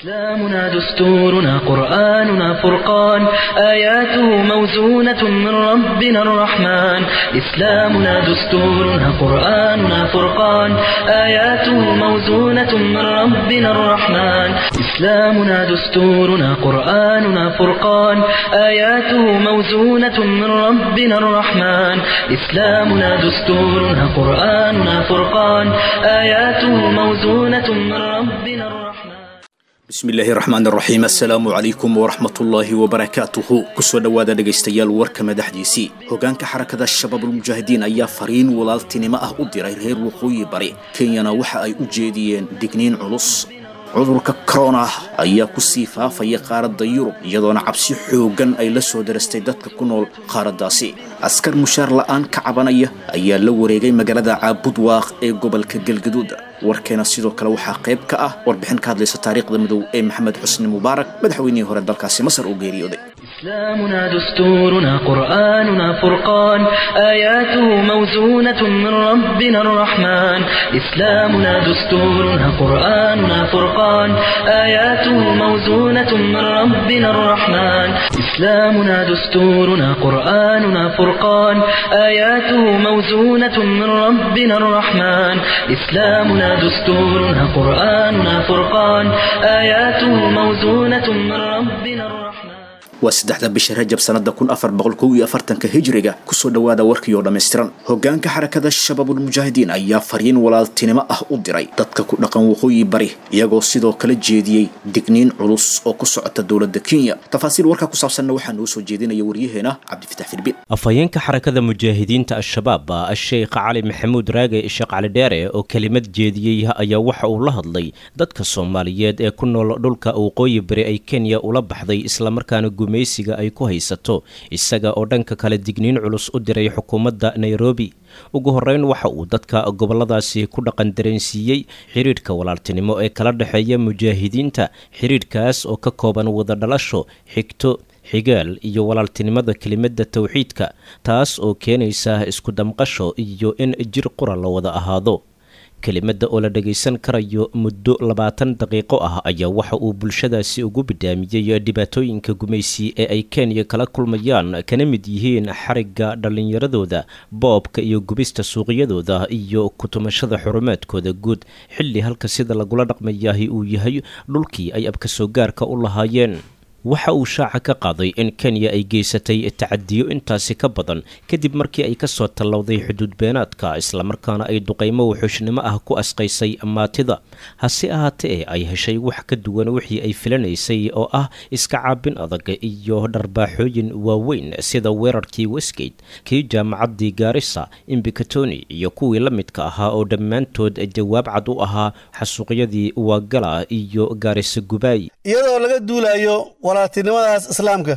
إسلامنا دستورنا قرآننا فرقان آياته موزونة من ربنا الرحمن إسلامنا دستورنا قرآننا فرقان آياته موزونة من ربنا الرحمن إسلامنا دستورنا قرآننا فرقان آياته موزونة من ربنا الرحمن إسلامنا دستورنا قرآننا فرقان آياته موزونة من ربنا الرحمن bismi illaahi raxmaan raxiim assalaamu calaykum waraxmatullaahi wabarakaatuhu kusoo dhowaada dhegaystayaal warka madaxdiisii hogaanka xarakada shabaabulmujaahidiin ayaa fariin walaaltinimo ah u diray reer waqooyi bari kenyana waxa ay u jeediyeen digniin culus cudurka korona ayaa ku sii faafaya qaaradda yurub iyadoona cabsi xooggan ay la soo darastay dadka ku nool qaaraddaasi askar mushaar la'aan ka cabanaya ayaa la wareegay magaalada caabudwaaq ee gobolka galgaduud warkeena sidoo kale waxaa qayb ka ah warbixin ka hadlaysa taariikhda midow ee maxamed xusni mubaarak madaxweynihii hore dalkaasi masar oo geeriyooday إسلامنا دستورنا قرآننا فرقان آياته موزونة من ربنا الرحمن إسلامنا دستورنا قرآننا فرقان آياته موزونة من ربنا الرحمن إسلامنا دستورنا قرآننا فرقان آياته موزونة من ربنا الرحمن إسلامنا دستورنا قرآننا فرقان آياته موزونة من ربنا الرحمن waa saddexda bisha rajab sanada kun afar boqol kow iyo afartanka hijriga kusoo dhowaada warkii oo dhammaystiran hogaanka xarakada shabaabulmujaahidiin ayaa fariin walaaltinimo ah u diray dadka ku dhaqan waqooyi bari iyagoo sidoo kale jeediyey digniin culus oo ku socota dowladda kenya tafaasiil warkaa ku saabsanna waxaa noo soo jeedinaya waryaheena cabdifatax filbin afhayeenka xarakada mujaahidiinta al-shabaab sheekh cali maxamuud raage sheekh cali dheere oo kelimad jeediyey ayaa waxa uu la hadlay dadka soomaaliyeed ee ku nool dhulka waqooyi bari ay kenya ula baxday islamarkaana gumaysiga ay ku haysato isaga oo dhanka kale digniin culus u diray xukuumadda nairobi ugu horreyn waxa uu dadka gobolladaasi ku dhaqan dareensiiyey xidhiidhka walaaltinimo ee kala dhexeeya mujaahidiinta xidhiidhkaas oo ka kooban wada dhalasho xigto xigaal iyo walaaltinimada kelimadda towxiidka taas oo keenaysa isku damqasho iyo in jir qura la wada ahaado kelimadda oo la dhagaysan karayo muddo labaatan daqiiqo ah ayaa waxa uu bulshadaasi ugu bidaamiyey dhibaatooyinka gumaysi ee ay kenya kala kulmayaan kana mid yihiin xarigga dhallinyaradooda boobka iyo gubista suuqyadooda iyo kutumashada xurumaadkooda guud xilli halka sida lagula dhaqmayahi uu yahay dhulkii ay abkasoo gaarka u lahaayeen waxa uu shaaca ka qaaday in kenya ay geysatay tacadiyo intaasi ka badan kadib markii ay kasoo tallowday xuduud beenaadka islamarkaana ay duqaymo wuxuushnimo ah ku asqaysay maatida hase ahaatee ay heshay wax ka duwan wixii ay filanaysay oo ah iska caabin adag iyo dharbaaxooyin waaweyn sida weerarkii westgate kii jaamacaddii gaarisa imbikatoni iyo kuwii la midka ahaa oo dhammaantood jawaab cad u ahaa xasuuqyadii waagala iyo gaarisa gubaay iyadoo laga duulayo walaaltinimadaas islaamka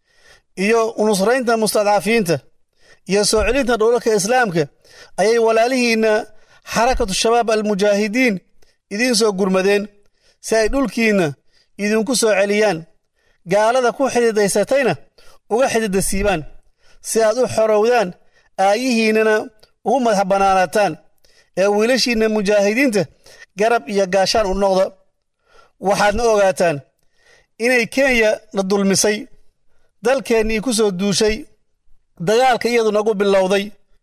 iyo nusraynta mustadcafiinta iyo soo celinta dhowlalka islaamka ayay walaalihiinna xarakatu shabaab almujaahidiin idiin soo gurmadeen si ay dhulkiinna idinku soo celiyaan gaalada ku xididaysatayna uga xidida siibaan si aad u xorowdaan aayihiinnana ugu madax bannaanaataan ee wiilashiinna mujaahidiinta garab iyo gaashaan u noqda waxaadna ogaataan inay kenya na dulmisay dalkeennii ku soo duushay dagaalka iyadu nagu bilowday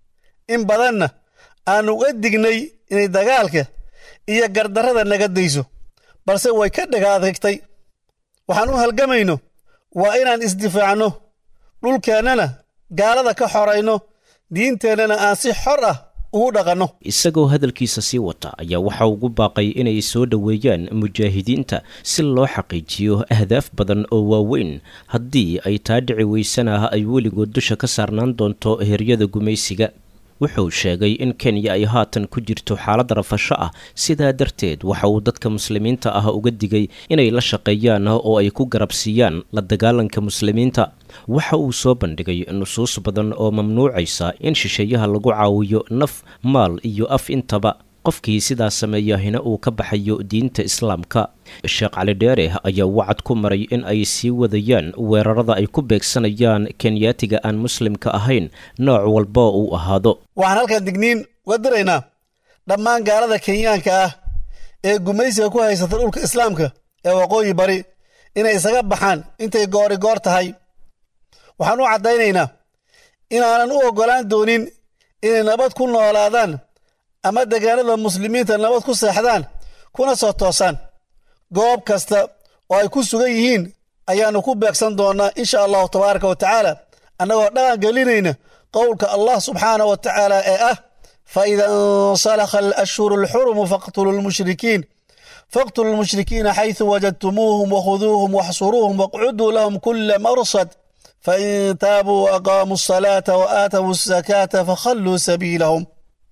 in badanna aannu uga dignay inay dagaalka iyo gardarrada naga dayso balse way ka dhaga adagtay waxaan u halgamayno waa inaan isdifaacno dhulkeennana gaalada ka xorayno diinteennana aan si xor ah ugu dhaqanno isagoo hadalkiisa sii wata ayaa waxa ugu baaqay inay soo dhoweeyaan mujaahidiinta si loo xaqiijiyo ahdaaf badan oo waaweyn haddii ay taa dhici weysana ay weligood dusha ka saarnaan doonto heryada gumaysiga wuxuu sheegay in kenya ay haatan ku jirto xaalad rafasho ah sidaa darteed waxa uu dadka muslimiinta ah uga digay inay la shaqeeyaan oo ay ku garabsiiyaan la dagaalanka muslimiinta waxa uu soo bandhigay nusuus badan oo mamnuucaysa in shisheeyaha lagu caawiyo naf maal iyo af intaba qofkii sidaa sameeyahina uu ka baxayo diinta islaamka sheekh cali dheere ayaa wacad ku maray in ay sii wadayaan weerarada ay ku beegsanayaan kenyaatiga aan muslimka ahayn nooc walba uu ahaado waxaan halkan digniin uga diraynaa dhammaan gaalada kenyaanka ah ee gumaysiga ku haysata dhulka islaamka ee waqooyi bari inay isaga baxaan intay goori goor tahay waxaan u caddaynaynaa inaanan u oggolaan doonin inay nabad ku noolaadaan ama deegaanada muslimiinta nabad ku seexdaan kuna soo toosaan goob kasta oo ay ku sugan yihiin ayaannu ku beegsan doonnaa insha allahu tabaaraka wa tacaala annagoo dhaqan gelinayna qowlka allah subxaanah wa tacaala ee ah faida insalakha alashhuru alxurumu faqtulu lmushrikiin faqtulu lmushrikiina xaysu wajadtumuuhum wakhuduuhum waxsuruuhum waqcuduu lahum kula marsad fain taabuu waaqaamuu asalaata wa aatawu asakaata fakhalluu sabiilahum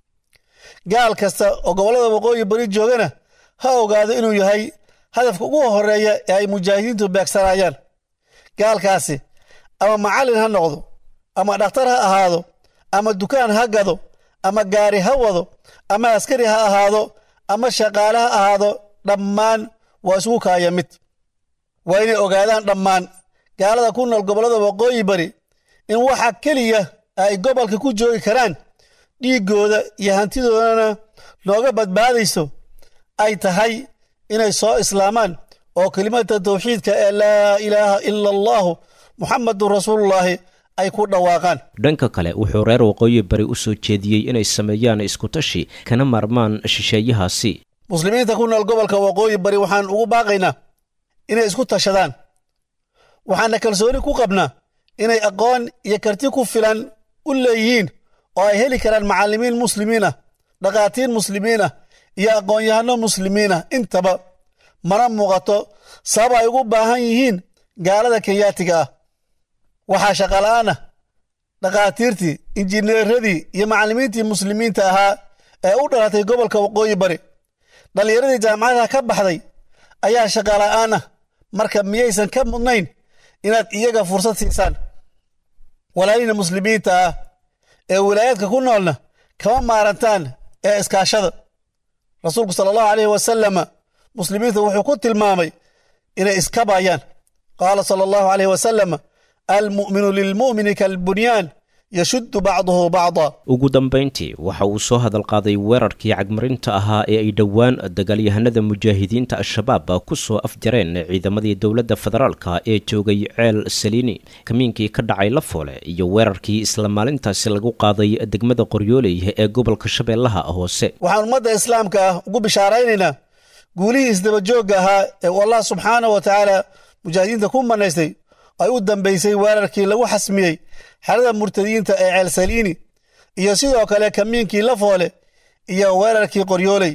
gaal kasta oo gobollada waqooyi bari joogana ha ogaado inuu yahay hadafka ugu horeeya ee ay mujaahidiintu beegsanayaan gaalkaasi ama macallin ha noqdo ama dhakhtar ha ahaado ama dukaan ha gado ama gaari ha wado ama askari ha ahaado ama shaqaale ha ahaado dhammaan waa isugu kaaya mid waa inay ogaadaan dhammaan gaalada ku nool gobollada waqooyi bari in waxa keliya ay gobolka ku joogi karaan dhiiggooda iyo hantidoodana nooga badbaadayso ay tahay inay soo islaamaan oo kelimada tawxiidka ee laa ilaaha ila allahu muxamadun rasuulullaahi ay ku dhawaaqaan dhanka kale wuxuu reer waqooyi bari u soo jeediyey inay sameeyaan iskutashi kana maarmaan shisheeyahaasi muslimiinta ku nool gobolka waqooyi bari waxaan ugu baaqaynaa inay isku tashadaan waxaana kalsooni ku qabnaa inay aqoon iyo karti ku filan u leeyihiin oo ay heli karaan macallimiin muslimiin ah dhakhaatiir muslimiin ah iyo aqoon-yahano muslimiin ah intaba mana muuqato sabab ay ugu baahan yihiin gaalada kenyaatiga ah waxaa shaqala'aan ah dhakhaatiirtii injineeradii iyo macallimiintii muslimiinta ahaa ee u dhalatay gobolka waqooyi bari dhallinyaradii jaamacadaha ka baxday ayaa shaqala'aan ah marka miyaysan ka mudnayn inaad iyaga fursad siisaan walaalihina muslimiinta ah ee wilaayaadka ku noolna kama maarantaan ee iskaashada rasuulku sala allahu aleyhi wasalama muslimiinta wuxuu ku tilmaamay inay iskabayaan qaala sala allahu aleyhi wasalama almu'minu lilmu'mini kalbunyaan yashuddu bacduhu bacda ugu dambayntii waxa uu soo hadal qaaday weerarkii cagmarinta ahaa ee ay dhowaan dagaalyahanada mujaahidiinta al-shabaab ku soo afjareen ciidamadii dowladda federaalka ee joogay ceel saliini kamiinkii ka dhacay lafoole iyo weerarkii isla maalintaasi lagu qaaday degmada qoryooley ee gobolka shabeellaha hoose waxaan ummadda islaamka ah ugu bishaaraynaynaa guulihii isdabajoogga ahaa ee uu allah subxaanah wa tacaala mujaahidiinta ku manaystay ay u dambaysay weerarkii lagu xasmiyey xerada murtadiyiinta ee ceel saliini iyo sidoo kale kamiinkii lafoole iyo weerarkii qoryooley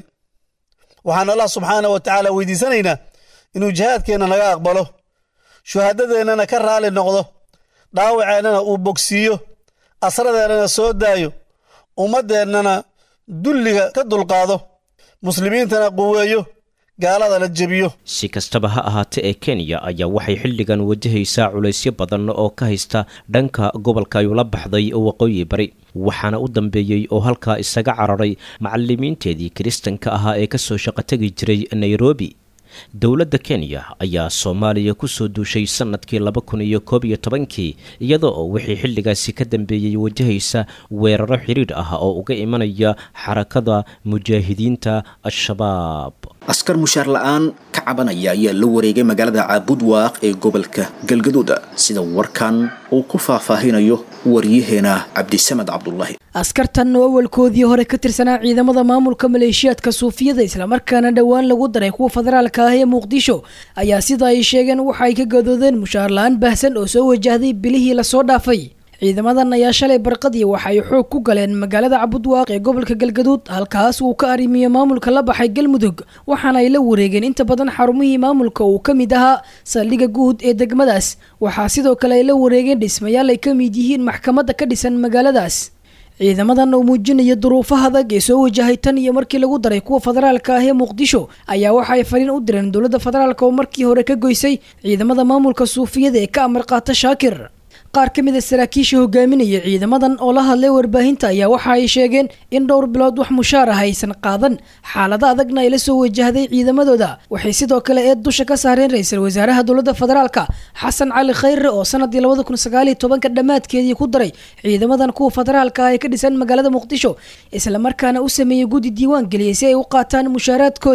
waxaan allah subxaanah wa tacaala weydiisanaynaa inuu jihaadkeenna naga aqbalo shuhadadeennana ka raali noqdo dhaawaceennana uu bogsiiyo asradeennana soo daayo ummaddeennana dulliga ka dulqaado muslimiintana quweeyo gaalada la jebiyo si kastaba ha ahaatee ee kenya ayaa waxay xilligan wajahaysaa culaysyo badan oo ka haysta dhanka gobolka ay ula baxday waqooyi bari waxaana u dambeeyey oo halkaa isaga cararay macalimiinteedii kiristanka ahaa ee kasoo shaqotegi jiray nairobi dowladda kenya ayaa soomaaliya kusoo duushay sanadkii laba kun iyo koob iyo tobankii iyada oo wixii xilligaasi ka dambeeyey wajahaysa weeraro xidhiidh ah oo uga imanaya xarakada mujaahidiinta al-shabaab askar mushaar la-aan ka cabanaya ayaa la wareegay magaalada caabudwaaq ee gobolka galgaduud sida warkan uu ku faahfaahinayo waryaheena cabdisamed cabdulaahi askartan oo awalkoodii hore ka tirsanaa ciidamada maamulka maleeshiyaadka suufiyada islamarkaana dhowaan lagu daray kuwa federaalka ah ee muqdisho ayaa sida ay sheegeen waxa ay ka gadoodeen mushaar la-aan baahsan oo soo wajahday bilihii lasoo dhaafay ciidamadan ayaa shalay barqadii waxa ay xoog ku galeen magaalada cabudwaaq ee gobolka galgaduud halkaas uu ka arrimiyo maamulka la baxay galmudug waxaana ay la wareegeen inta badan xarumihii maamulka uu ka mid ahaa saldhigga guud ee degmadaas waxaa sidoo kale ay la wareegeen dhismayaal ay ka mid yihiin maxkamadda ka dhisan magaaladaas ciidamadan oo muujinaya duruufaha adag ee soo wajahay tan iyo markii lagu daray kuwa federaalka ah ee muqdisho ayaa waxa ay fariin u direen dowladda federaalk oo markii hore ka goysay ciidamada maamulka suufiyada ee ka amar qaata shaakir qaar ka mid a saraakiisha hogaaminaya ciidamadan oo la hadlay warbaahinta ayaa waxa ay sheegeen in dhowr bilood wax mushaar ah aysan qaadan xaalada adagna ay la soo wajahday ciidamadooda waxay sidoo kale eed dusha ka saareen ra-iisul wasaaraha dowladda federaalka xasan cali khayre oo sanadii labada kun sagaaliyo tobanka dhammaadkeedii ku daray ciidamadan kuwa federaalka ah ee ka dhisan magaalada muqdisho islamarkaana u sameeyey guddi diiwaan geliyay si ay u qaataan mushaaraadkooda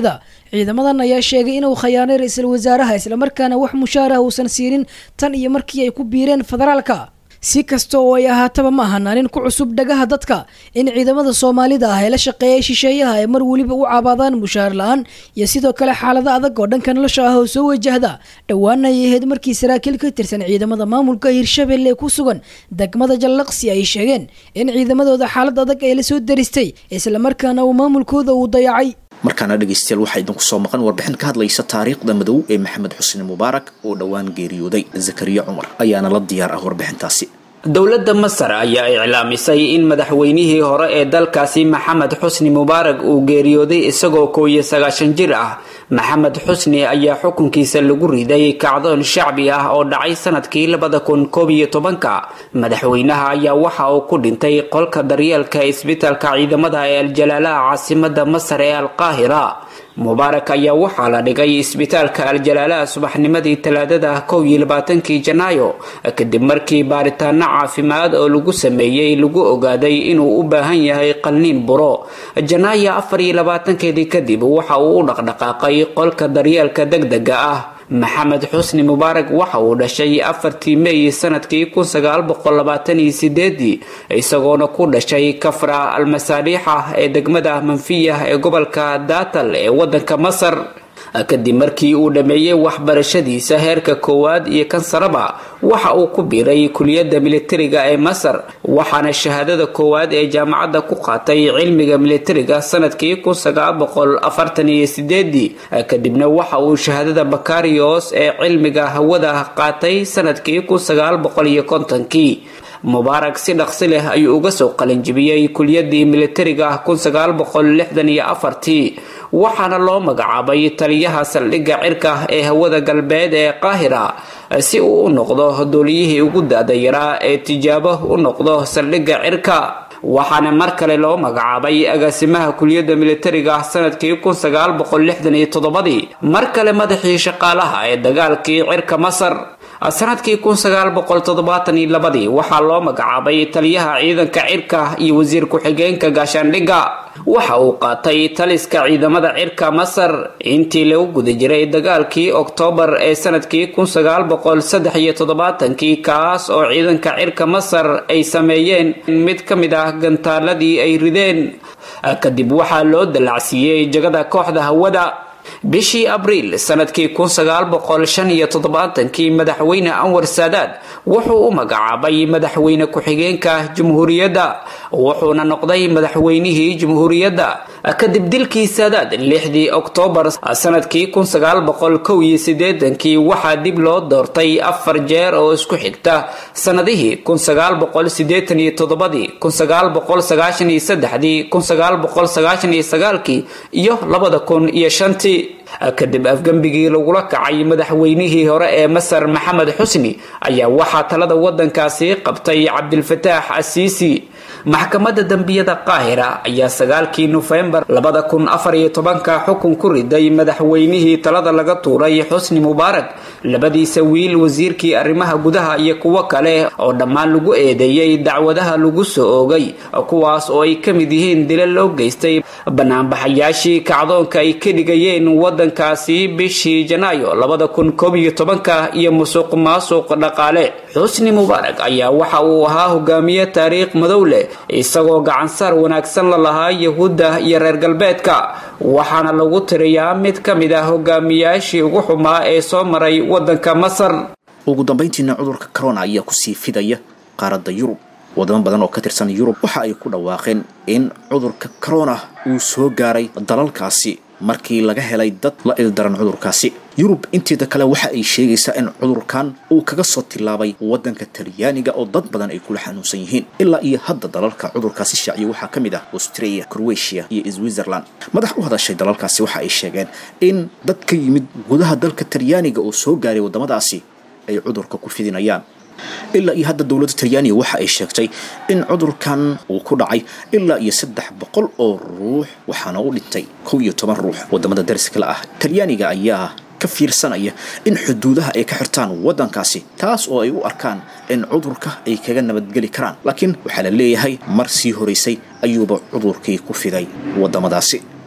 ciidamadan ayaa sheegay inuu khayaanay ra-iisul wasaaraha islamarkaana wax mushaaraha uusan siinin tan iyo markii ay ku biireen federaalka si kasta oo ay ahaataba ma ahanaanin ku cusub dhagaha dadka in ciidamada soomaalida ah ee la shaqeeya shisheeyaha ay mar weliba u cabaadaan mushaar la-aan iyo sidoo kale xaalado adag oo dhanka nolosha ah oo soo wajahda dhowaana ay ahayd markii saraakiil ka tirsan ciidamada maamulka hirshabelle ee ku sugan degmada jallaqsi ay sheegeen in ciidamadooda xaalad adag ay la soo daristay islamarkaana uu maamulkooda uu dayacay markaana dhegaystayaal waxaa idinku soo maqan warbixin ka hadlaysa taariikhda madow ee maxamed xusni mubaarak oo dhowaan geeriyooday zakariya cumar ayaana la diyaar ah warbixintaasi dowladda masar ayaa iclaamisay in madaxweynihii hore ee dalkaasi maxamed xusni mubaarak uu geeriyooday isagoo kow iyo sagaashan jir ah maxamed xusni ayaa xukunkiisa lagu riday kacdoon shacbi ah oo dhacay sanadkii labada kun koob iyo tobanka madaxweynaha ayaa waxa uu ku dhintay qolka daryeelka isbitaalka ciidamada ee aljalaalaha caasimada masar ee alqaahira mubaarak ayaa waxaa la dhigay isbitaalka aljalaalaha subaxnimadii talaadada kow iyo labaatankii janaayo kadib markii baaritaano caafimaad oo lagu sameeyey lagu ogaaday inuu u baahan yahay qalniin buro janaayo afar iyo labaatankeedii kadib waxa uu u dhaqdhaqaaqay qolka daryeelka degdega ah maxamed xusni mubaarak waxa uu dhashay afartii meey sanadkii kun sagaal boqol labaatan iyo sideedii isagoona ku dhashay kafra almasaaliixa ee degmada manfiya ee gobolka daatal ee wadanka masar kadib markii uu dhammeeyey waxbarashadiisa heerka koowaad iyo kan saraba waxa uu ku biiray kuliyadda militariga ee masar waxaana shahaadada koowaad ee jaamacadda ku qaatay cilmiga militariga sanadkii kun sagaal boqol afartan iyo sideedii kadibna waxa uu shahaadada bakarios ee cilmiga hawada qaatay sanadkii kun sagaal boqol iyo kontonkii mubaarak si dhaqsi leh ayuu uga soo qalinjibiyey kuliyadii militariga kun sagaal boqol lixdan iyo afartii waxaana loo magacaabay taliyaha saldhigga cirka ee hawada galbeed ee qaahira si uu u noqdo dooliyihii ugu da-da yaraa ee tijaabo u noqdo saldhigga cirka waxaana mar kale loo magacaabay agaasimaha kuliyadda militariga sanadkii kun sagaal boqol lixdan iyo toddobadii mar kale madaxii shaqaalaha ee dagaalkii cirka masar sanadkii kun sagaal boqol toddobaatan iyo labadii waxaa loo magacaabay taliyaha ciidanka cirka iyo wasiir ku-xigeenka gaashaandhigga waxa uu qaatay taliska ciidamada cirka masar intii lagu guda jiray dagaalkii oktoobar ee sanadkii kun sagaal boqol saddex iyo toddobaatankii kaas oo ciidanka cirka masar ay sameeyeen mid ka mid ah gantaaladii ay rideen kadib waxaa loo dallacsiiyey jagada kooxda hawada bishii abriil sanadkii kun sagaal boqol shan iyo toddobaatankii madaxweyne anwar saadaad wuxuu u magacaabay madaxweyne ku-xigeenka jamhuuriyadda wuxuuna noqday madaxweynihii jamhuuriyadda kadib dilkii saadaad lixdii oktoobar sanadkii kun sagaal boqol kow iyo sideetankii waxaa dib loo doortay afar jeer oo isku xigta sanadihii kun sagaal boqol sideetan iyo toddobadii kun sagaal boqol sagaashan iyo saddexdii kun sagaal boqol sagaashan iyo sagaalkii iyo labada kun iyo shantii kadib afgembigii lagula kacay madaxweynihii hore ee masar maxamed xusni ayaa waxaa talada wadankaasi qabtay cabdilfataax asiisi maxkamadda dembiyada qaahira ayaa sagaalkii nofembar labada kun afar iyo tobanka xukun ku riday madaxweynihii talada laga tuuray xusni mubaarak labadiisa wiil wasiirkii arrimaha gudaha iyo kuwo kale oo dhammaan lagu eedeeyey dacwadaha lagu soo oogay kuwaas oo ay ka mid yihiin dila loo geystay banaanbaxayaashii kacdoonka ay ka dhigayeen wadankaasi bishii janaayo labada kun koob iyo tobanka iyo musuq maasuq dhaqaale xusni mubaarak ayaa waxa uu ahaa hogaamiye taariikh madow leh isagoo gacansaar wanaagsan la lahaa yahuudda iyo reer galbeedka waxaana lagu tiriyaa mid ka mid ah hogaamiyaashii ugu xumaa ee soo maray wadanka masar ugu dambayntiina cudurka corona ayaa kusii fidaya qaaradda yurub wadamo badan oo ka tirsan yurub waxa ay ku dhawaaqeen in cudurka corona uu soo gaaray dalalkaasi markii laga helay dad la ildaran cudurkaasi yurub inteeda kale waxa ay sheegaysaa in cudurkan uu kaga soo tilaabay wadanka talyaaniga oo dad badan ay kula xanuunsan yihiin ilaa iyo hadda dalalka cudurkaasi shaaciya waxaa ka mid ah australia croatia iyo switzerland madax u hadashay dalalkaasi waxa ay sheegeen in dad ka yimid gudaha dalka talyaaniga oo soo gaaray waddamadaasi ay cudurka ku fidinayaan ilaa iyo hadda dowladda talyaaniga waxa ay sheegtay in cudurkan uu ku dhacay ilaa iyo saddex boqol oo ruux waxaana u dhintay kow iyo toban ruux wadamada dariskale ah talyaaniga ayaa ka fiirsanaya in xuduudaha ay ka xirtaan waddankaasi taas oo ay u arkaan in cudurka ay kaga nabadgeli karaan laakiin waxaa la leeyahay mar sii horaysay ayuuba cudurkii ku fiday waddamadaasi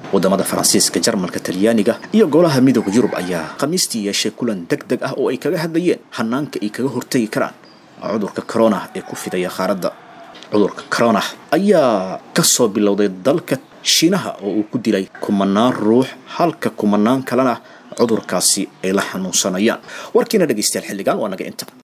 wadamada faransiiska jarmalka talyaaniga iyo golaha midooda yurub ayaa khamiistii yeeshay kulan deg deg ah oo ay kaga hadlayeen hanaanka ay kaga hortegi karaan cudurka corona ee ku fidaya qaaradda cudurka corona ayaa kasoo bilowday dalka shiinaha oo uu ku dilay kumanaan ruux halka kumanaan kalena cudurkaasi ay la xanuunsanayaan warkiina dhegaystayaal xilligan waa naga inta